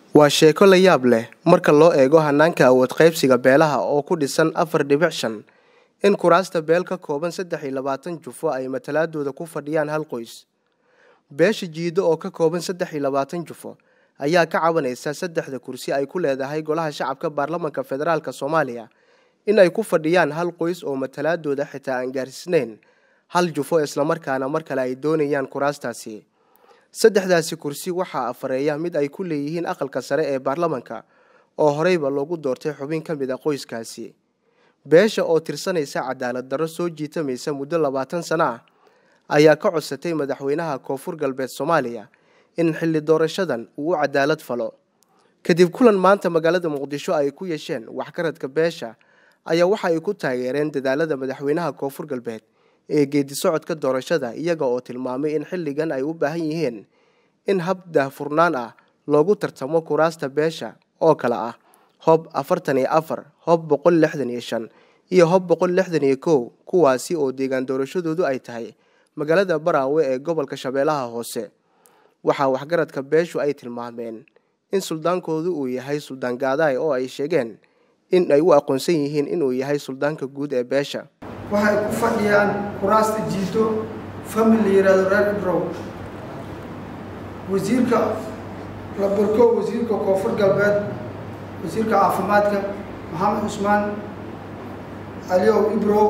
waa sheeko la yaab leh marka loo eego hanaanka awood qaybsiga beelaha oo ku dhisan afar dhibic shan in kuraasta beel ka kooban saddex iyo labaatan jufo ay matalaadooda ku fadhiyaan hal qoys beesha jiido oo ka kooban saddex iyo labaatan jufo ayaa ka cabanaysa saddexda kursi ay ku leedahay golaha shacabka baarlamanka federaalk soomaaliya in ay ku fadhiyaan hal qoys oo matalaadooda xitaa aan gaarsiisnayn hal jufo islamarkaana mar kale ay doonayaan kuraastaasi saddexdaasi kursi waxaa afareeya mid ay ku leeyihiin aqalka sare ee baarlamanka oo horeyba loogu doortay xubin ka mid a qoyskaasi beesha oo tirsanaysa cadaalad darro soo jiitamaysa muddo labaatan sano ah ayaa ka codsatay madaxweynaha koonfur galbeed soomaaliya in xilli doorashadan uu u cadaalad falo kadib kulan maanta magaalada muqdisho ay ku yeesheen waxgaradka beesha ayaa waxa ay ku taageereen dadaalada madaxweynaha koonfur galbeed ee geedi socodka doorashada iyaga oo tilmaamay in xilligan ay u baahan yihiin in hab daahfurnaan ah loogu tartamo kuraasta beesha oo kale ah hob afartan iyo afar hob boqol lixdan iyo shan iyo hob boqol lixdan iyo kow kuwaasi oo deegaan doorashadoodu ay tahay magaalada baraawe ee gobolka shabeellaha hoose waxaa waxgaradka beeshu ay tilmaameen in suldaankoodu uu yahay suldaan gaadaay oo ay sheegeen in ay u aqoonsan yihiin inuu yahay suldaanka guud ee beesha waxay ku fadhiyaan kuraasta jiito famil la yihahdo reer ibrow wasiirka la barko wasiirka koonfur galbeed wasiirka caafimaadka maxamed cusmaan aliyow ibrow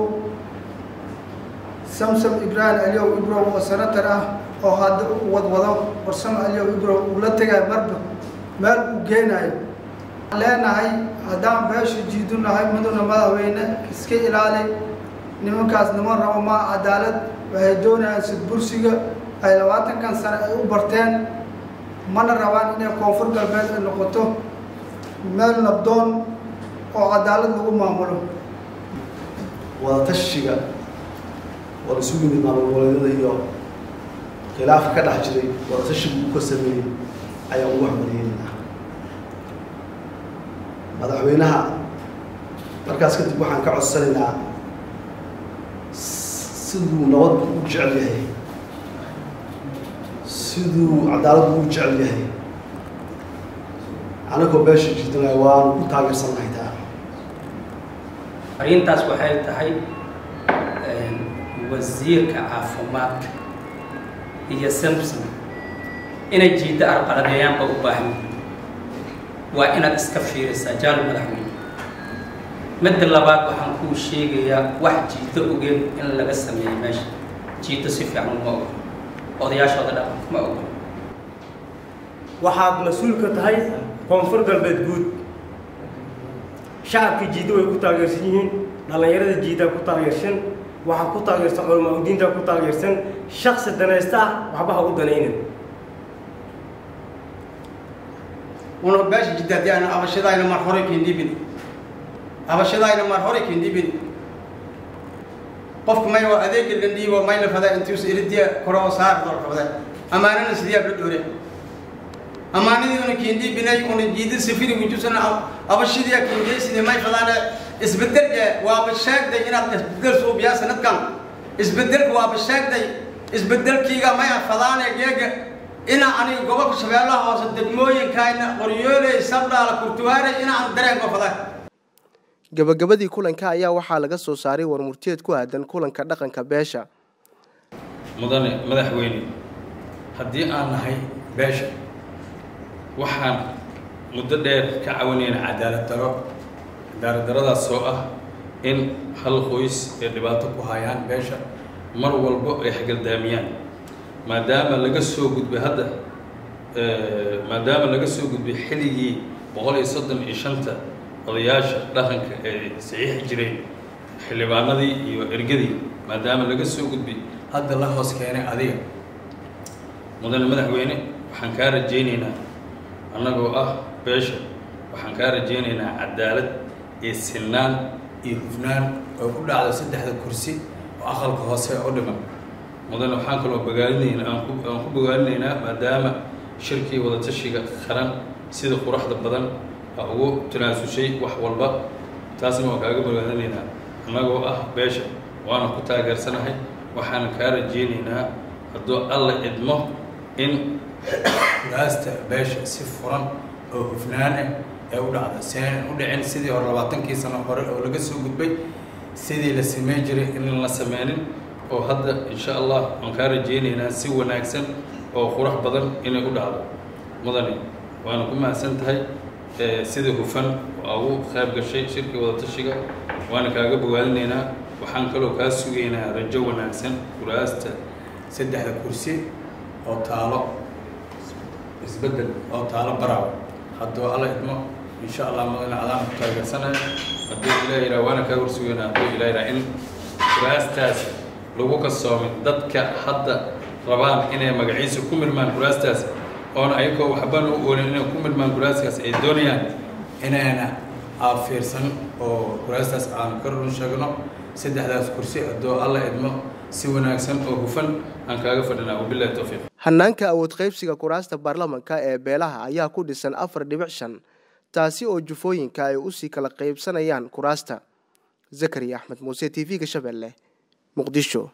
samsam ibraahim aliyow ibrow oo senatar ah oo hadda u wadwado warsamo aliyow ibrow uu la tegayo marba meel uu geenayo leenahay haddaan beesha jiidu nahay muduna madaxweyne iska ilaali nimankaas niman rabo maa cadaalad waxay doonayaan sidbursiga ay labaatankan sane ay u barteen mana rabaan inay koonfur galbeed ay noqoto meel nabdoon oo cadaalad lagu maamulo wadatashiga waa la isu yimid maamul goboleedyada iyo khilaafka ka dhex jiray wadatashiga uu ka sameeyey ayaa ugu waxmariyeynaa madaxweynaha markaas kadib waxaan ka codsanaynaa siduu nabadku u jecel yahay siduu cadaaladdu u jecel yahay anagoo beesha jiidana waanu ku taageersannahay taa arrintaas waxay tahay wasiirka caafimaadka iyo samson inay jiiddo arqaladeeyaanba u baahan waa inaad iska fiirisaa jaal madaxweyne midda labaad waxaan kuu sheegayaa wax jiito ogeen in laga sameeyo meesha jiito si fiican uma ogo odayaashooda dhaqan ma ogo waxaad mas-uul ka tahay koonfur galbeed guud shacabkii jiiddo way ku taageersan yihiin dhallinyarada jiiddaa ku taageersan waxaa ku taageersan culamaa udiintaa ku taageersan shaksi danaysta ah waxba ha u danaynin una beesha jidda haddii ayna abashadayna mar horay kendibin abashadayna mar horay kendibin qofka may waa adeega landhiibo mayna fada intuus iridiya koroo saar dorkabada amaanana sidiyaa la dhoore amaanadii una kendibinay una jiida safiri wujusana abashadiya kendeysidi may fadaane isbedelka waaba sheegday inaad isbedel suubiyaa sanadkan isbedelka waaba sheegday isbedelkiiga may fadaane geega inaa aniga gobolka shabeellaha hoose degmooyinkayna qoryooley sabdhaala kurtuwaare inaan dareenka fada gabagabadii kulanka ayaa waxaa laga soo saaray warmurteed ku aadan kulanka dhaqanka beesha mudane madaxweyne haddii aan nahay beesha waxaan muddo dheer ka cawanayna cadaalad daro cadaalad daradaas oo ah in hal qoys ay dhibaato ku hayaan beesha mar walbo ay hagaldaamiyaan maadaama laga soo gudbay hadda maadaama laga soo gudbay xilligii boqol iyo soddon iyo shanta odayaasha dhaqanka ee saxiixi jiray xildhibaanadii iyo ergadii maadaama laga soo gudbay hadda la hoos keenay adiga mudane madaxweyne waxaan kaa rajaynaynaa annagoo ah beesha waxaan kaa rajaynaynaa cadaalad iyo silnaan iyo hufnaan oo ku dhacdo saddexda kursi oo aqalka hoose u dhiman mudane waxaan kaloo bogaalinaynaa aan ku aan ku bogaalinaynaa maadaama shirkii wadatashiga qaran sida quraxda badan a ugu tanaasushay wax walba taasna waan kaaga bogaalinaynaa annagoo ah beesha waana ku taageersanahay waxaana kaa rajaynaynaa hadduu alla idmo in gaasta beesha si furan oo hufnaan ah ee u dhacda seen u dhicin sidii hore labaatankii sano hore oo laga soo gudbay sidii la sameyn jiray in la sameynin oo hadda insha allah waan kaa rajeynaynaa si wanaagsan oo qurux badan inay u dhacdo mudane waana ku mahadsan tahay sida hufan waa ugu qayb gashay shirka wadatashiga waana kaaga bogaadinaynaa waxaan kaloo kaa sugaynaa rajo wanaagsan kuraasta saddexda kursi oo taalo isbeddel oo taalo baraaw hadduu alla idmo insha allah mudane adaan ku taageersanaya hadduu ilaah yidhaha waana kaa horsugaynaa hadduu ilaah yidhaha in kuraastaas lagu kasoomin dadka hadda rabaan inay magaciisa ku milmaan kuraastaas oona ayagoo waxbana u oolin inay ku milmaan kuraaskaas ay doonayaan inayna aafiirsan oo kuraastaas aan ka run sheegno saddexdaas kursi hadduu alla idmo si wanaagsan oo hufan aan kaaga fadhinaa wabillahi towfiiq hanaanka awood qaybsiga kuraasta baarlamanka ee beelaha ayaa ku dhisan afar dhibic shan taasi oo jufooyinka ay usii kala qaybsanayaan kuraasta zakariya axmed muuse t v-ga shabeelle muqdisho